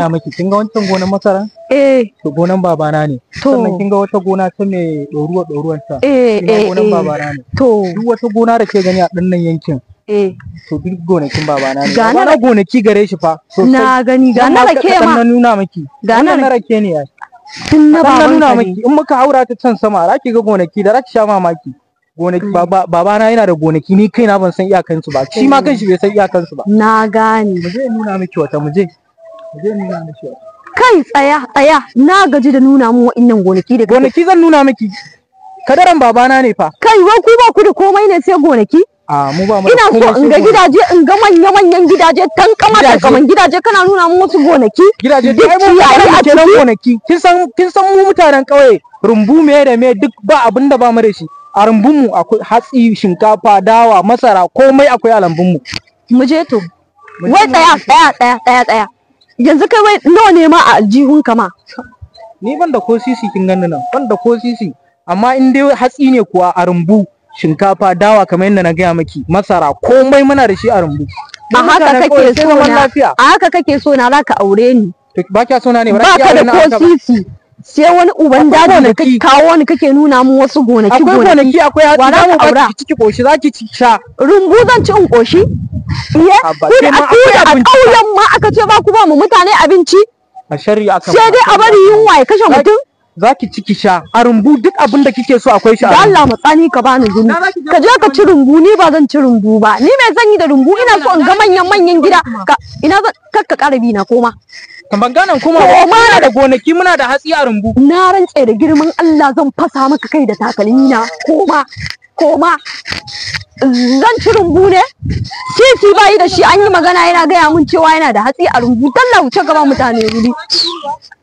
gaya miki kin ga wancan gonan masara eh to gonan babana ne To. sannan kin ga wata gona ta mai ɗoruwa ɗoruwan ta eh kin ga eh gonan eh babana ne to duk wata gona da ke gani a ɗannan yankin eh to duk gonakin babana ne Ga na babana gonaki gare shi fa sosai na gani ga na rake Kaɗan ma na nuna miki Ga na Wannan na rake. rake ne ai tun na Kaɗan na baban nuna ka miki ne in muka haura ta can sama za ki ga gonaki da za ki sha mamaki gonaki baba- babana yana da gonaki ni kaina ban san iyakansu ba shi ma kanshi bai san iyakansu ba na gane mu je nuna miki wata mu je mu je nuna miki wata kai tsaya tsaya na gaji da nuna mun wa'innan gonaki da kake gonaki zan nuna miki kadaran babana ne fa kai wai ku ba ku da komai ne sai gonaki a mu ba mu da ina so komai in sai ga gonaki. gidaje in ga manya manyan gidaje tankama Gidaje? tankaman gidaje kana nuna mun wasu gonaki gidaje duk duk ai mu ciyayi a mutanen kenan ciki gonaki kin san kin san mu mutanen kauye rumbu me da me duk ba abin da ba mu da shi a rumbun mu akwai hatsi shinkafa dawa masara komai akwai a lambun mu mu je to Mu je wai mu- tsaya tsaya tsaya tsaya tsaya yanzu kai wai nawa ne ma a aljihun ka ma ni ban da ko sisi kin ganni nan ban da ko sisi amma in dai hatsi ne kuwa a rumbu shinkafa dawa kamar yadda na gaya maki masara komai muna da shi a rumbu a Mu haka mutanen kake ƙauye sai so zaman na lafiya a haka kake so na zaka aure ni to ba kya so na ne ba ba za ki ka aure da na ko haka ba sisi sai wani uban Akwai daji da gonaki. kake kawo ni kake nuna mun wasu gonaki akwai gonaki gonaki akwai hatsi Wa za za mu ka aura? baki ciki koshi za ki ci sha rumbu zan ci in koshi iye Abba, ku ke da ma a ku da akwai a abinci fa. ƙauyen ma aka ce ba ku ba mu mutane abinci a shari'a aka sai dai a bari yunwa ya kashe mutum za ki ciki sha a rumbu duk abin da kike so akwai shi a da rumbu Allah matsani ka bani guri Na za ki je ka je ka ci rumbu ni ba zan ci rumbu ba ni mai zan yi da rumbu ina so in ga manyan manyan gida ka ina zan kar ka ƙara bi na koma kamar ganan kuma Ko ma muna da gonaki muna da hatsi a rumbu na rantse da girman Allah zan fasa maka kai da takalmi na koma koma zan ci rumbu ne titi bayi da shi an yi magana yana gaya mun cewa yana da hatsi a rumbu talla wuce gaba mutane wuri